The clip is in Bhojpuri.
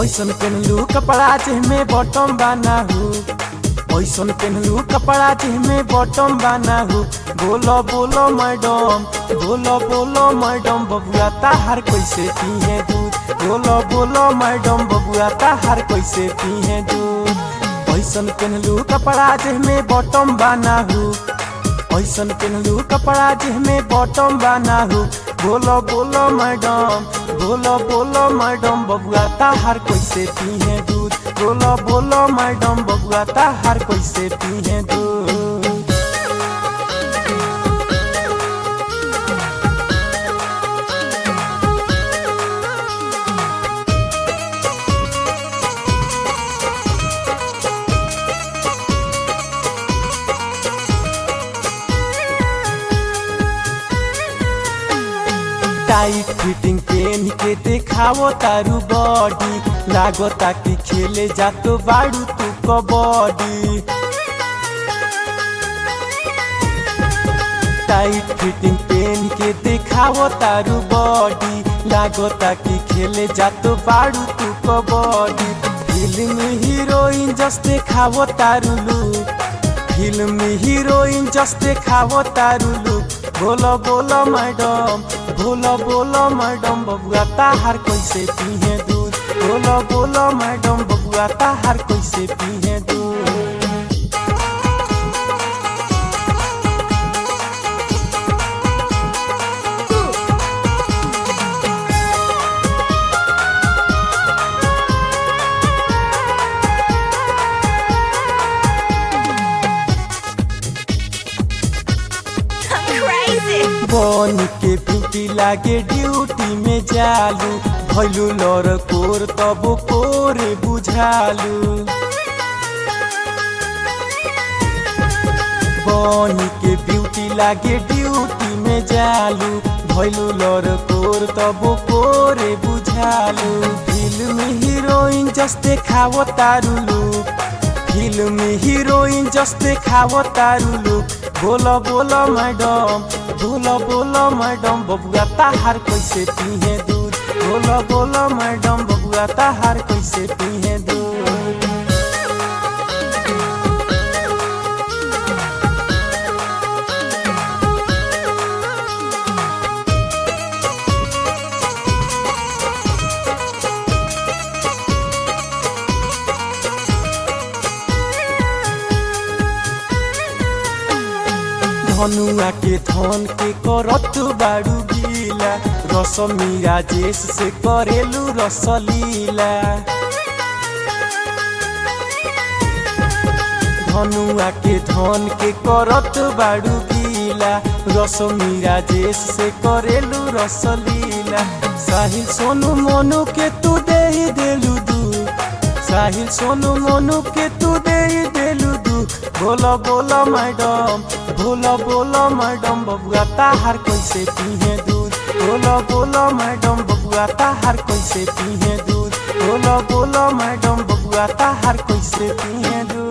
ऐसन पेनलू कपड़ा जेमे बॉटम बाना हो ऐसन पेनलू कपड़ा जेमे बॉटम बाना हो बोलो बोलो मैडम बोलो बोलो मैडम बबुआ ताहार कैसे पिए दूध बोलो बोलो मैडम बबुआ ताहार कैसे पिए दूध ऐसन पेनलू कपड़ा जेमे बॉटम बाना हो ऐसन पेनलू कपड़ा जेमे बॉटम बाना हो बोलो बोलो मैडम बोलो बोलो मैडम बबुआ ताहार कैसे पिए दूध बोलो बोलो मैडम बबुआ ताहार कैसे पिए दूध टाइट फिटिंग पेन के देखावो तारू बॉडी लागो ताकि खेले जातो बाड़ू तू कबड्डी टाइट फिटिंग पेन के देखावो तारू बॉडी लागो ताकि खेले जातो बाड़ू तू कबड्डी फिल्म हीरोइन जस्ते खावो तारू लुक फिल्म हीरोइन जस्ते खावो तारू लुक बोलो बोलो मैडम बोलो बोलो मैडम बबुआ ताहार कैसे पिए दूध बोलो बोलो मैडम बबुआ ताहार कैसे पिए दूध I'm crazy. बन के ब्यूटी लागे ड्यूटी में जालू भैलू लर कोर तब कोरे बुझालू बन के ब्यूटी लागे ड्यूटी में जालू भैलू लर कोर तब कोरे बुझालू फिल्म हीरोइन जस्ते खावो तारू लुक फिल्म हीरोइन जस्ते खावो तारू लुक बोलो बोलो मैडम बोलो बोलो मैडम बबुआ ताहार कैसे पिए दूध बोलो बोलो मैडम बबुआ ताहार कैसे पिए दूध धनुआ के धन के करत बाड़ू गीला रसमी राजेश से करेलू रसलीला धनुआ के धन के करत बाड़ू गीला रसमी राजेश से करेलू रसलीला साहिल सोनू मोनू के तू दे ही देलू दू साहिल सोनू मोनू के तू दे ही देलू दू बोलो बोलो मैडम बोलो बोलो मैडम बबुआ ताहार कैसे पिए दूध बोलो बोलो मैडम बबुआ ताहार कैसे पिए दूध बोलो बोलो मैडम बबुआ ताहार कैसे पिए दूध